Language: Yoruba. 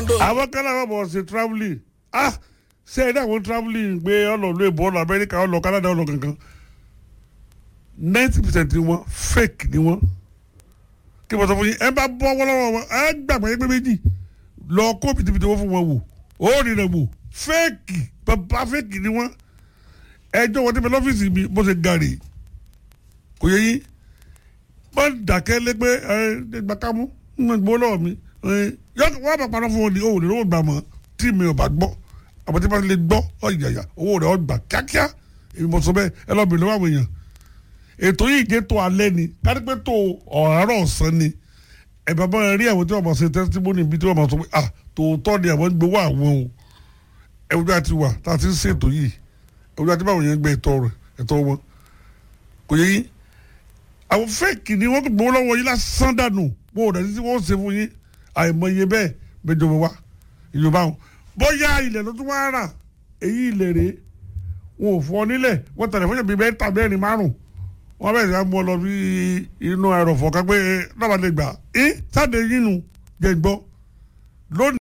London. àwọn kan náà bọ̀ ṣe travelling ah ṣe é dáwọn travelling gbé ọlọ́ọ̀lù èbó ọlọ́ amẹ́ríkà ọlọ́ canada ọlọ́ kankan ninety percent ni wọ́n fake ni wọ́n kí wọ́n sọ fún yín ẹ bá bọ́ wọ́lọ́wọ́ wọn ẹ gbàgbọ́ yẹn pé méjì lọ kó pìtìpìtì wọ́n fún wọn wò ó rí rẹ̀ wò fake bàbá fake ni wọ́n ẹjọ́ wọn ti bẹ lọ́fíìsì mi bó ṣe gàrè kò yẹ yín wọ́n dàkẹ́ lé pé ẹ gbàkámú ń gbọ́ lọ́wọ́ mi yọ wọ́n bá parọ́ fún wọn ni òun lè lówó gbà mọ́ tí mi ò bá gbọ́ àmọ́ tí wọ́n lè gbọ́ ọ̀yàyà owó rẹ̀ ọgbà kíákíá èmi mọ̀ sọ bẹ́ẹ̀ ẹ lọ́ọ́ bìnrin wàwọn èèyàn ètò yìí jẹ́ tó alẹ́ ni kárípẹ́ tó ọ̀rọ̀ ọ̀sán ni ẹ bàbá rẹ rí àwọn tí wọ́n mọ̀ ṣe tẹ́sítímọ́nì bíi tí wọ́n mọ̀ sọ pé ah tòótọ́ ni àwọn gbowó àwọn o ẹ̀wùjọ àti wà tá a ti ń ṣètò yìí ẹ̀wùjọ àti báwọn yẹn gbé ẹ̀tọ́ rẹ̀ ẹ̀tọ́ wọn kò yẹ yín àwọn fẹ́ẹ̀kì ni wọ́n gbowó lọ́wọ́ yín lásán dànù wọn ò dẹ̀ sí wọ́n ṣe fún yín àìmọye bẹ́ẹ̀ bẹjọba wa ìjọba wọn bóyá ilẹ̀ ló tún wá rà èyí ilẹ̀ rèé wọn ò fọ nílẹ̀ wọ́n tẹ̀lé fún yàgbé mẹ́ta mẹ́rin márùn wọ́n bẹ̀rẹ̀ sí mú ọ lọ bí inú ẹ̀rọ̀fọ̀ kan pé náà lè gbà ẹ́ sáde yín nu jẹ́ gbọ́ lónìí.